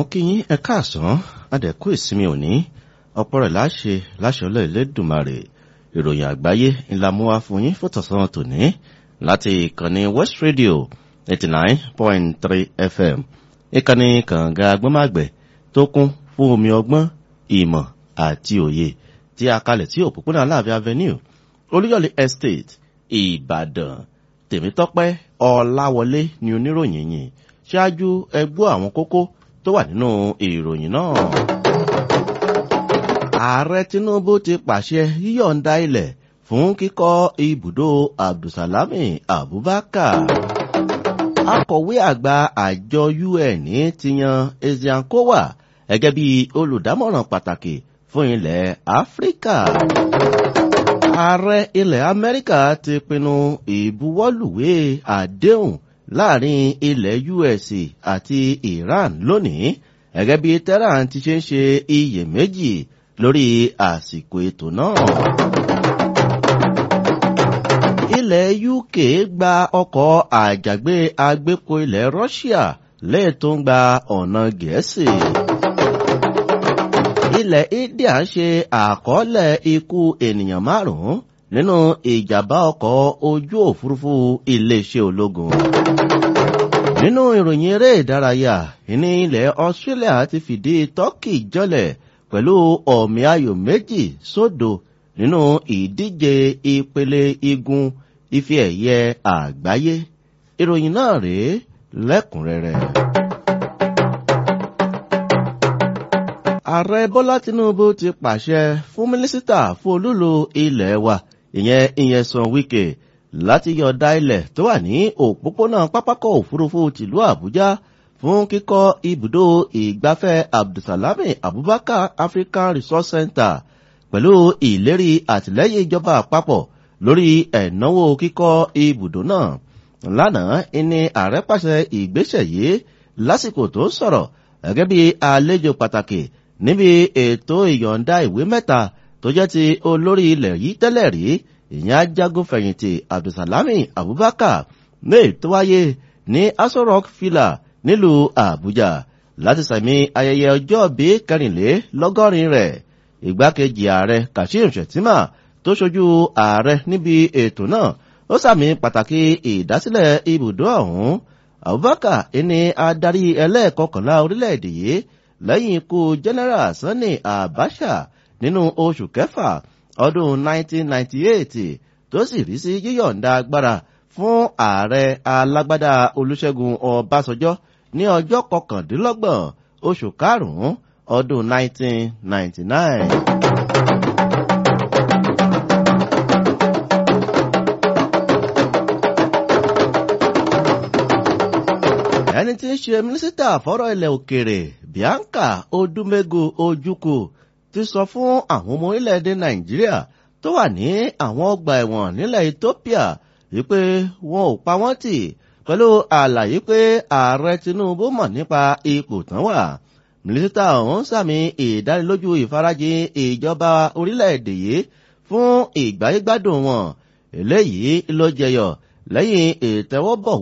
mú kí yín ẹ káàsán adẹ̀kú ìsinmi òní ọ̀pọ̀ rẹ̀ láṣẹ láṣẹ ọlọ́ ìlédùmarè ìròyìn àgbáyé ńlá mú wá fún yín fòtọ̀sán tòní láti ìkànnì west radio eighty nine point three fm ìkànnì kànga agbọ́màgbẹ̀ tó kún fún omi ọgbọ́n ìmọ̀ àti òye tí a kalẹ̀ sí òpópónà aláàfin avenue olúyọ̀lé estate ìbàdàn tèmítọ́pẹ́ ọláwọlé ni oníròyìn yìí ṣáájú ẹgbọ́ àwọn kókó tó wà nínú ìròyìn náà. ààrẹ tinubu ti pàṣẹ yíyọ̀ǹda ilẹ̀ fún kíkọ́ ibùdó abdulsalami abubakar. akọ̀wé àgbà àjọ un ti yan ezeankowa gẹ́gẹ́ bí olùdámọ̀ràn pàtàkì fún ilẹ̀ áfíríkà. ààrẹ ilẹ̀ amẹ́ríkà ti pinnu ìbuwọ́lùwé àdéhùn láàrin ilẹ̀ us àti iran lónìí gẹ́gẹ́ bí tehran ti ṣe ń ṣe iyèméjì lórí àsìkò ètò náà. ilẹ̀ uk gba ọkọ̀ àjàgbé agbépo ilẹ̀ russia lẹ́yìn tó ń gba ọ̀nà gẹ̀ẹ́sì. ilẹ̀ india ṣe àkọọ́lẹ̀ ikú ènìyàn márùn-ún nínú ìjàmbá ọkọ̀ ojú òfurufú iléeṣẹ́ ológun. nínú ìròyìn eré ìdárayá ní ilẹ̀ australia ti fìdí turkey jọlẹ̀ pẹ̀lú ọ̀mì ayò méjì sódò nínú ìdíje ìpele igun ife ẹ̀yẹ àgbáyé ìròyìn náà rèé lẹ́kùnrẹ́rẹ́. ààrẹ bọ́lá tinubu ti pàṣẹ fún mínísítà fún olúlo ilẹ̀ wa ìyẹn ìyẹnsàn wike láti yọ̀ọ̀da ilẹ̀ tó wà ní òpópónà pápákọ̀ òfurufú tìlú àbújá fún kíkọ́ ibùdó ìgbafẹ́ abdulsalami abubakar african resource center pẹ̀lú ìlérí àtìlẹ́yìn ìjọba àpapọ̀ lórí ẹ̀náwó kíkọ́ ibùdó náà lánàá ìní ààrẹ pàṣẹ ìgbésẹ̀ yìí lásìkò tó sọ̀rọ̀ gẹ́gẹ́ bí àlejò pàtàkì níbi ètò ìyọ̀ǹda ìwé mẹ́ta tó jẹ́ ti olórí ilẹ̀ yìí tẹ́lẹ̀ rí ìyẹn ajagun fẹ̀yìntì abdulsalami abubakar may tó wáyé ní aso rock villa nílùú àbújá láti sàmì ayẹyẹ ọjọ́ bí kẹrìnlélọ́gọ́rin rẹ̀ ìgbákejì ààrẹ kashim shettima tó ṣojú ààrẹ níbi ètò náà ó sàmì pàtàkì ìdásílẹ̀ ibùdó ọ̀hún abubakar ẹni adarí ẹlẹ́ẹ̀kọkànlá orílẹ̀-èdè yìí lẹ́yìn ikú general sani abacha nínú oṣù kẹfà ọdún 1998 tó sì rí sí yíyọ̀ǹda agbára fún ààrẹ alágbádá olùṣègùn ọbásanjọ́ ní ọjọ́ kọkàndínlọ́gbọ̀n oṣù karùn-ún ọdún 1999. ẹni tí ń ṣe mínísítà fọ́rọ̀ ilẹ̀ òkèrè bianca odumegu ojukwu ti sọ fún àwọn ọmọ orílẹ̀-èdè nàìjíríà tó wà ní àwọn ọgbà ẹ̀wọ̀n nílẹ̀ ethiopia wípé wọn ò pa wọ́n tì pẹ̀lú àlàyé pé ààrẹ tinubu mọ̀ nípa ipò tán wà mínísítà ọ̀hún sàmì ìdánilójú ìfarajìn ìjọba orílẹ̀-èdè yìí fún ìgbáyégbádùn wọn eléyìí ló jẹyọ lẹ́yìn ìtẹ́wọ́bọ̀